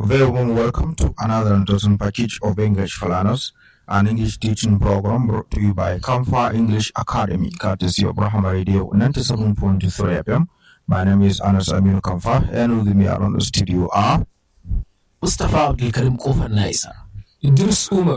Very warm welcome to another interesting package of English for Learners, an English teaching program brought to you by Kamfa English Academy, courtesy of Brahma Radio 97.3 FM. My name is Anas Aminu Kamfa, and with me around the studio are Mustapha Abdulkarim Kofar na isa. Idris Umar.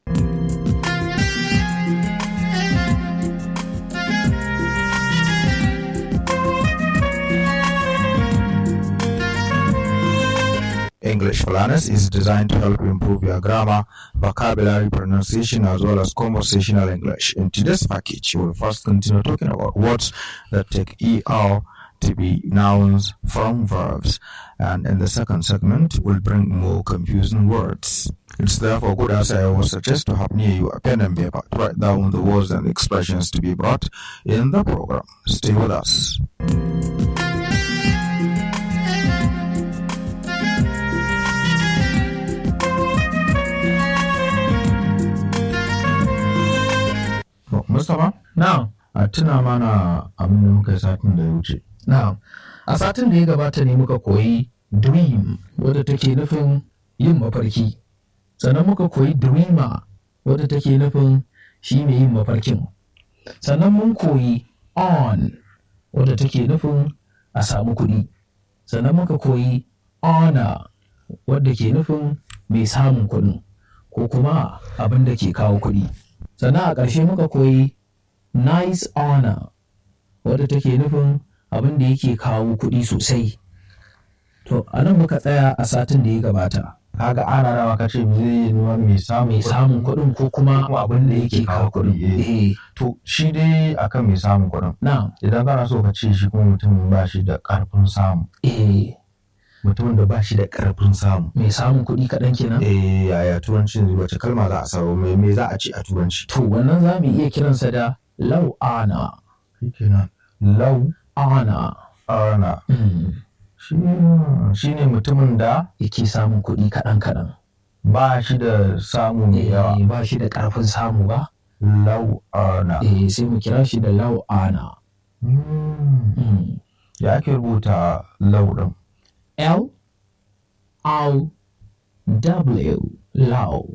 English for Learners is designed to help you improve your grammar, vocabulary, pronunciation, as well as conversational English. In today's package, we will first continue talking about words that take ER to be nouns from verbs. And in the second segment, we'll bring more confusing words. It's therefore good, as I always suggest, to have near you a pen and paper to write down the words and expressions to be brought in the program. Stay with us. Mustapha? Na'am. a tuna mana abin da muka yi satin da ya wuce. Na'am. A satin da ya gabata ne muka koyi dream wadda take nufin yin mafarki. Sannan muka koyi dreamer wadda take nufin shi mai yin mafarkin. Sannan mun koyi on wadda take nufin a samu kuɗi. Sannan muka koyi honor wadda ke nufin mai samun kuɗin ko kuma abin da ke kawo kuɗi. Sannan a ƙarshe muka koyi nice honor wadda take nufin abin da yake kawo kuɗi sosai. To, a nan muka tsaya a satin da ya gabata. Kaga ana nawa ka ce zai yi nuna mai samun Mai samun kuɗin ko kuma kuma abin da yake kawo kuɗi. Eh, To shi dai akan mai samun kuɗin. na, Idan kana so ka ce shi kuma mutum ba shi da ƙarfin samu. eh, Mutumin da ba shi da ƙarfin samu. mai samun kuɗi kaɗan kenan. Eh yaya turancin wace kalma za a samu me me za a ce a turanci? To, wannan za mu iya kiransa da low honor. Shi kenan. Lau Honor. ana Mm, shi shi ne mutumin da yake samun kuɗi kaɗan kaɗan. ba shi da samu mai yawa. Eh, ba shi da ƙarfin samu ba. Lau ana. Eh, sai mu kira shi da low honor. Mm. Mm. Ya ake rubuta lau ɗin? L O W low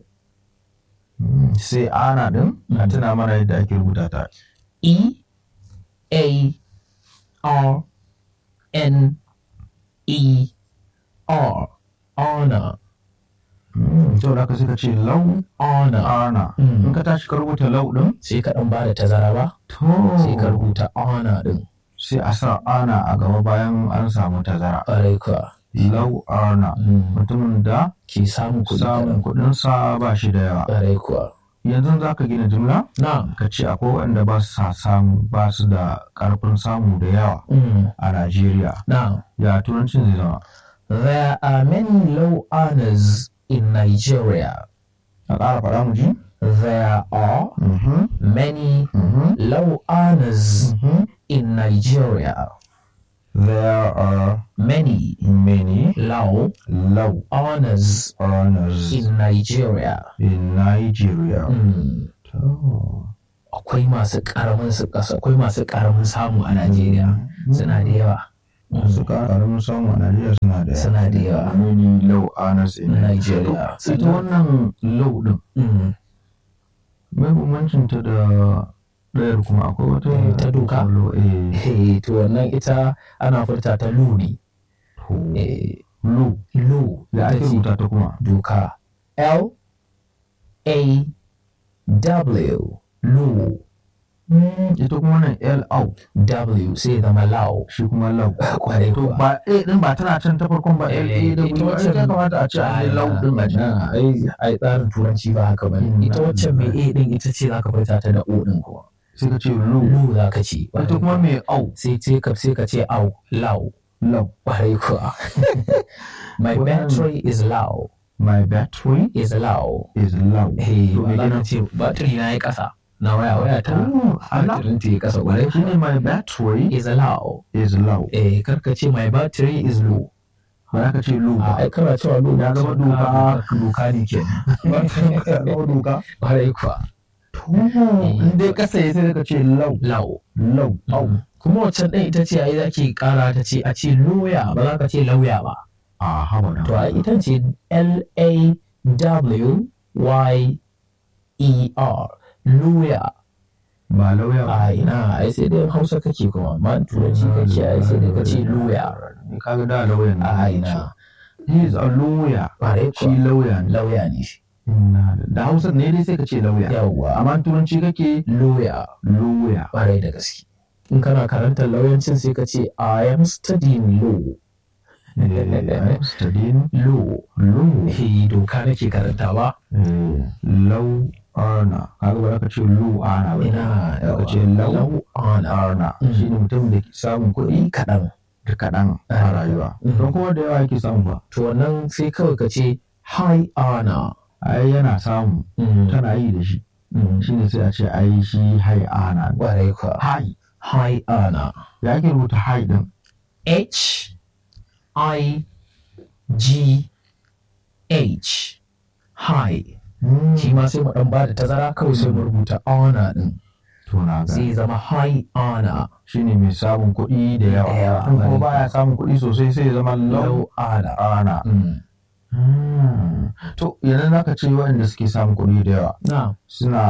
Mm, sai ana din a tuna mana yadda ake rubuta ta E A R N E R honor Mm, to da ka sai ka ce lau honor ana Mm. in ka tashi ka rubuta lau din sai ka dan bada tazara ba to sai ka rubuta honor din sai a sa ana a gaba bayan an samu tazara ƙwarai kuwa lau ana Mm. mutumin da ke samun kuɗi samun kaɗan kuɗin sa ba shi da yawa ƙwarai kuwa yanzu za ka gina jumla na ka ce akwai wanda ba su sa samu ba su da ƙarfin samu da yawa mm. a Najeriya now ya turancin zai zama there are many low honors in Nigeria a ƙara faɗa mu ji there are Mhm, many mhm, low honors mhm. in Nigeria. There are Many many low low honors earners in Nigeria. in Nigeria. Mm. To, Akwai masu karamin su kasa, akwai masu karamin samu a Najeriya. Suna da yawa. Masu ƙaramin samu a Najeriya suna da yawa. Suna da yawa. Many low earners in Nigeria. To, Ita wannan low ɗin, Mm. mai bambancin ta da ɗayar kuma akwai wata Eh, ta doka? low, eh, Eh, to wannan ita ana furta ta lu ne. to, Eh, low. lu Ya ita ake ce rubuta ta kuma? doka. L A W lu Mm, Ita kuma nan L out, W sai zama lau. shi kuma low. Kwarai To kuwa. ba A ɗin ba tana can ta farkon ba L A Eh, da ita kuma waccan- ya kamata a ce a yi low ɗin a ciki. Na, ai ai tsarin turanci ba haka bane Mm, ita na- wacce mai a din ita ce zaka furta ta da o din kuma Sai ka ce low. lu zaka ce Ita kuma mai au, sai sai ka sai ka ce au lau low. kwarai kuwa my Wannan- battery is low My battery is low is low. hey To me ba za ka kenan? ce battery na yi kasa na waya waya ta Oh, Allah. battery ta yi kasa kwarai Shi ne my battery is low is low. eh karka ce my battery is low Ba za ka ce low a ba. ai kana cewa low Ya zama doka. doka ne kenan Ya zama doka. kwarai kuwa To, in dai kasa ya sai ka ce low. low Low. Au. kuma waccan ɗin ita ce ai zaki ƙara ta ce a ce loya ba za ka ce lauya ba a haba da to a ita ce L A W Y E R lawyer ba lauya ba a ina ai sai dai hausa kake kuma amma turanci kake ai sai dai ka ce lawyer Ni kaga da lauya ne a ina he is a lawyer Ƙwarai shi kuwa. lauya ne lauya ne shi Inna da- da hausa ne dai sai ka ce lauya yawwa amma turanci kake lawyer lauya ƙwarai da gaske in kana karantar lauyancin sai ka ce I am studying law Eh, I'm studying law law eh doka nake karantawa Eh, lau arna kaga ba za ka ce lu ana ba ina za ka ce lau lau ana arna Mm. shi ne mutum da ke samun kuɗi kuɗi kaɗan da kaɗan a Ah. rayuwa Mm. don kuma da yawa yake samu ba to wannan sai kawai ka ce high honor ai yana samu tana yi da shi shi ne sai a ce ai shi hai ana ne. ƙwarai kuwa hai high honor ya ake rubuta hai din H I G H high shi ma sai mu dan ba da tazara kawai sai mu rubuta honor din to na ga zai zama high honor shi ne mai samun kuɗi da yawa Da yawa, in kuma bari. baya samun kuɗi sosai sai ya zama lau low honor ana Mm. Hmm. to yanzu za ka ce waɗanda suke samun kuɗi da yawa now suna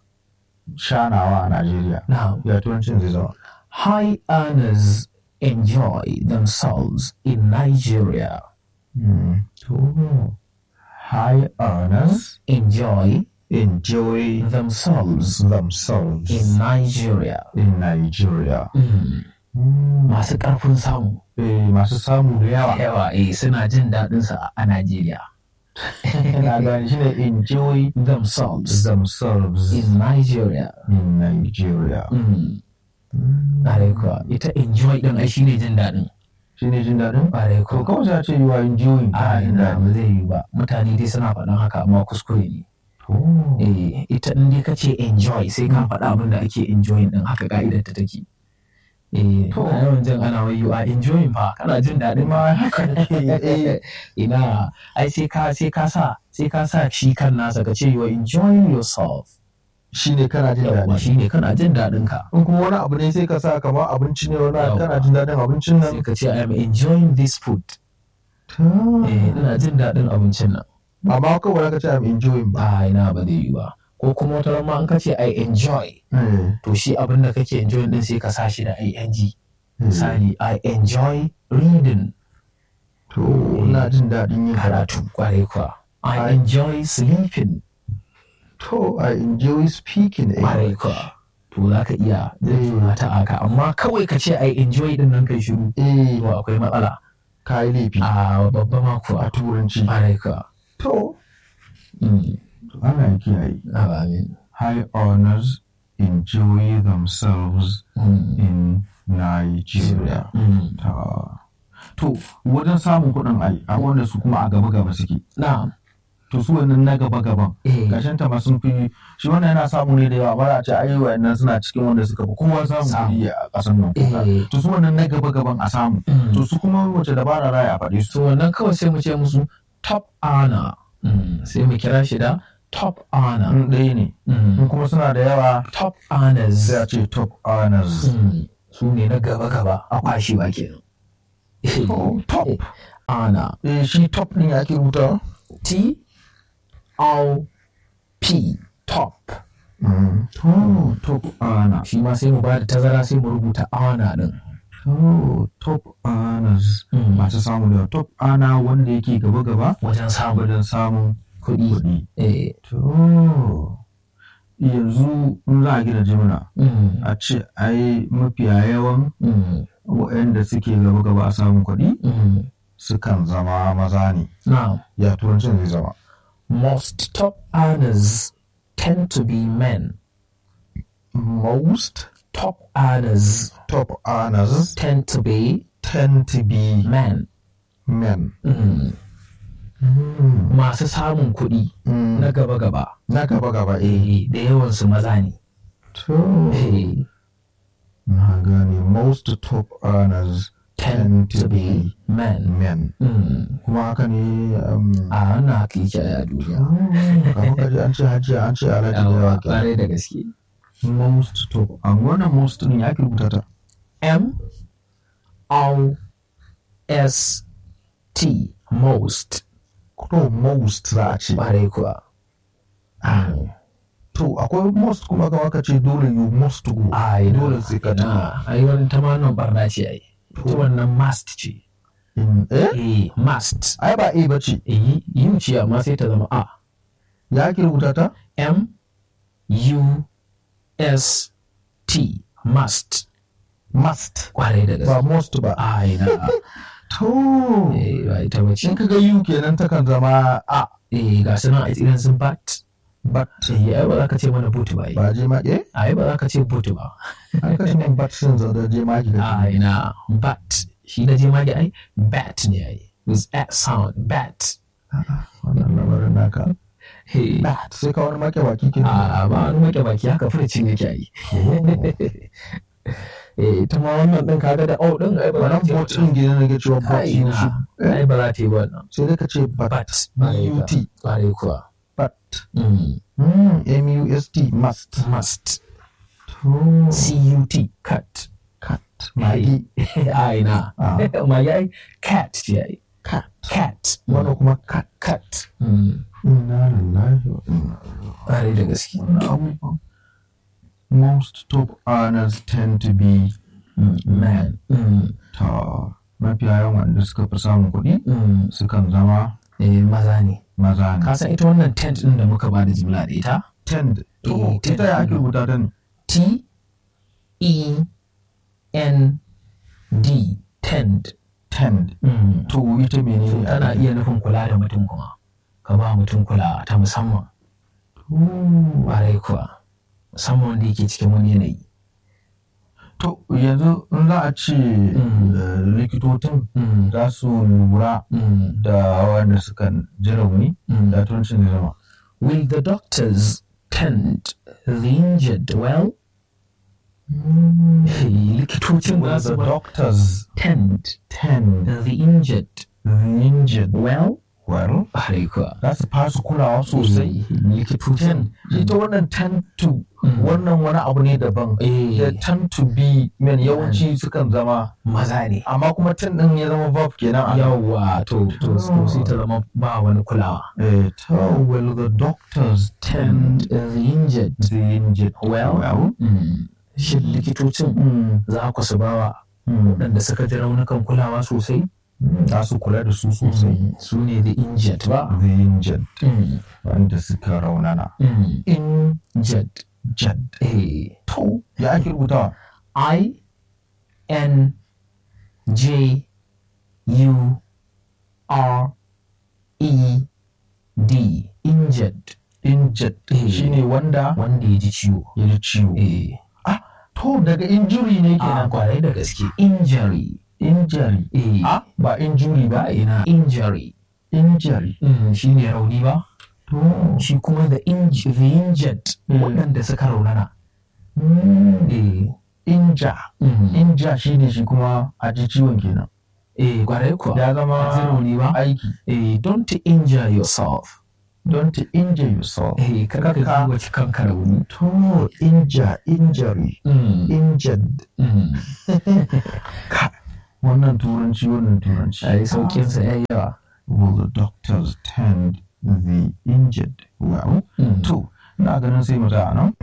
shanawa a Najeriya. now Ya turancin zai zama. high earners enjoy themselves in Nigeria Hmm. To, high earners enjoy enjoy themselves themselves in Nigeria in Nigeria. Mm. Hmm. masu ƙarfin samu Eh, masu samu da yawa. yawa eh suna jin daɗinsa a Najeriya Na gani shi ne enjoy themselves themselves in Nigeria. in Nigeria. Mm. Hmm. Ƙwarai kuwa ita enjoy ɗin ai shine jin daɗin. Shi ne jin daɗin? Ƙwarai To kuwa. kawai sai a ce you are enjoying. A kana jin ina daɗi. ba zai yi ba. Mutane dai suna faɗan haka amma kuskure ne. To. Eh, ita in dai ka ce enjoy sai ka faɗa abin da ake enjoying ɗin haka ka'idar ta take. Eh, To. a yawan jin ana wai you are enjoying fa kana jin daɗin Ma haka nake eh. Ina ai sai ka sai ka sa sai ka sa shi kan nasa ka ce you are enjoying yourself. Shi ne kana jin Yawwa daɗi. shine kana jin daɗin ka. in kuma wani abu ne sai ka sa kamar abinci ne wani abu Yawwa. kana jin daɗin abincin sai nan ka ce I am enjoying this food. Eh, ina jin daɗin abincin nan. amma kawai ka ce I'm enjoying ba Ba ina ba zai yi ba. Ko kuma wata ran ma in ka ce I enjoy Eh, to shi abin da kake enjoying din sai ka sa shi da ing. eh. Misali I enjoy reading to ina jin daɗin yin karatu kwarai kuwa. I I- enjoy sleeping to I enjoy speaking kwarai English kuwa. To za ka iya zai ta aka amma kawai ka ce I enjoy din nan kai shiru. eh To akwai matsala. ka yi laifi A babba ma a kuwa. turanci Kwarai kuwa. to Mm. ana kiyaye Ah, Amin. high honors enjoy themselves Mm. in Nigeria Mm. Ta- to wajen samun kuɗin ai a wanda su kuma a gaba gaba suke Na'am. to su wannan na gaba gaban Eh. ƙarshen ta ma sun fi shi wannan yana samu ne da yawa ba a ce ai wayannan suna cikin wanda suka fi kowa samun Samu. kuɗi a ƙasar nan kuka Eh. to su wannan na gaba gaban a samu Mm. to su kuma wace dabara raya a faɗi su to wannan kawai sai mu ce musu top honor sai mu kira shi da top honor in ɗaya ne in kuma suna da yawa top honors sai a ce top honors Mm. su ne na gaba-gaba a kwashewa kenan Oh, top honor eh shi top ɗin ake rubuta T O P top to top honor shi ma sai mu ba da tazara sai mu rubuta honor din to top honors Mm. masu samu da yawa. top honor wanda yake gaba gaba wajen samun wajen samun kuɗi kuɗi eh To, yanzu in za a gina jimina mm, a ce ai mafiya yawan mm, waɗanda suke gaba gaba a samun kuɗi mm. sukan zama maza ne. now Ya turancin zai zama. most top earners tend to be men Most top earners top earners tend to be tend to be men men. Mm. masu samun kuɗi Mm, na gaba-gaba Na gaba gaba eh. eh, da yawansu maza ne To, Eh, na gane most top earners tend to be men men. Mm. Kuma haka ne um, a wannan haka yake a duniya kamar kaji an ce hajiya an ce alhaji da yawa kenan. ƙwarai da gaske Most top. An wannan most ɗin ya ke rubuta ta. M O S T most to most za a ce ƙwarai kuwa to akwai most kuma ga waka ce dole you must go ai dole sai ka tuna na ai wani ta ma nan barna ce ai ita wannan must ce In- eh eh must ai ba a ba ce eh u ce amma sai ta zama a ya ake rubuta ta m u s t must must ƙwarai da ba gaske most ba ai na to eh ba ita ba ce in ka ga you kenan takan zama a eh ga su nan a irin sun bat but eh ai ba za ka ce mana boot ba ai ba je ma eh ai ba za ka ce boot ba an kashe min but sun zada je ma ki ga ai na bat shi na je mage ai bat ne ai with a sound bat wannan lamarin naka hey bat sai ka wani make baki ke a ba wani make baki haka furcin yake yi eh ta ma wannan din kaga da oh din ai ba za wannan ta bot din gidan nake cewa bot ai you should na ai ba za ta yi ba wannan sai dai ka ce but bat but ƙwarai kuwa but Mm, mm, must must must to cut cut cat magi ai na Ah. magi ai cat ce ai cat cat wannan kuma cat cat Mm, inna lillahi wa inna ƙwarai da gaske ilaihi raji'un most top earners tend to be Mm, man Mm, ta mafiya yawan wanda suka fi samun kuɗi mm, sukan zama eh, maza ne maza ne ka san ita wannan tent din da muka ba da jimla da ita tend to Eh, tend. ita ya ake rubuta ta ne T E N D tend tend Mm. to ita menene tana iya nufin kula da mutum kuma ka ba mutum kula ta musamman ƙwarai kuwa musamman wanda yake cikin wani yanayi to yanzu in za a ce Mm. eh, likitocin Mm, za su lura mm, da wanda suka ji rauni mm. da turancin zai zama Will the doctors tend the injured well? Hey, likitocin Will za the su ba doctors tend tend the injured the injured well? well Ƙwarai kuwa. za su fasu kulawa sosai likitocin ita wannan tend to Mm. wannan wani abu ne daban eh, da tend to be men yawanci sukan zama maza ne amma kuma tend din ya zama verb kenan a yawwa to to to sai ta zama ba wani kulawa eh to will the doctors tend tend the injured the injured well well Mm. shin likitocin Mm. za ku su bawa Mm. waɗanda suka ji raunukan kulawa sosai za su kula da su sosai Mm. su ne the injured ba the injured Mm. wanda suka raunana Mm. injured injured eh to ya ake rubutawa I N J U R E D injured injured Eh. shine wanda wanda ya ji ciwo ya ji ciwo eh to daga injury ne a kenan kwarai da gaske injury injury eh a ba injury ba ba ina injury injury mm, shi ne rauni ba to shi kuma the, inj the injured Mm. waɗanda suka raunana mm, eh inja mm. inja shine shi kuma a ji ciwon kenan eh kwarai kuwa ya Ka ji zama rauni ba aiki eh don't injure yourself don't injure yourself eh kar ka Kaka. ji wace kanka rauni to injure injury mm. injured mm. wannan turanci wannan turanci ai sauƙinsa ya yi yawa will the doctors tend the injured well Mm. to ina ganin sai mu tsaya nan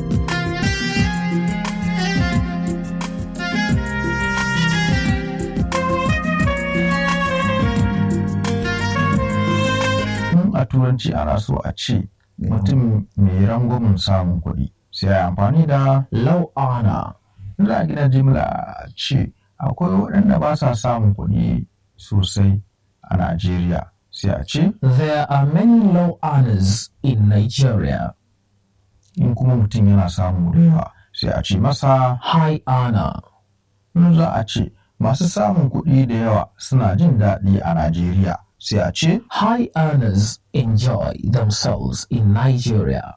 in a turanci ana so a ce mutum mai rangwamin samun kuɗi sai a yi amfani da low honor za a gina jimla a ce akwai waɗanda ba sa samun kuɗi sosai a Najeriya sai a ce there are many low honors in Nigeria in kuma mutum yana samun da yawa sai a ce masa high honor in za a ce masu samun kuɗi da yawa suna jin daɗi a Najeriya sai a ce high earners enjoy themselves in Nigeria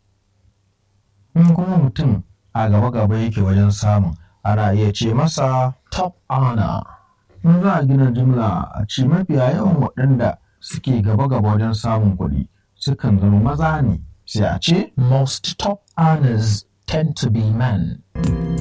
in kuma mutum a gaba-gaba yake wajen samun ana iya ce masa top honor in za a gina jimla a ce mafiya yawan waɗanda suke gaba-gaba wajen samun kuɗi sukan zama maza ne sai a ce most top earners tend to be men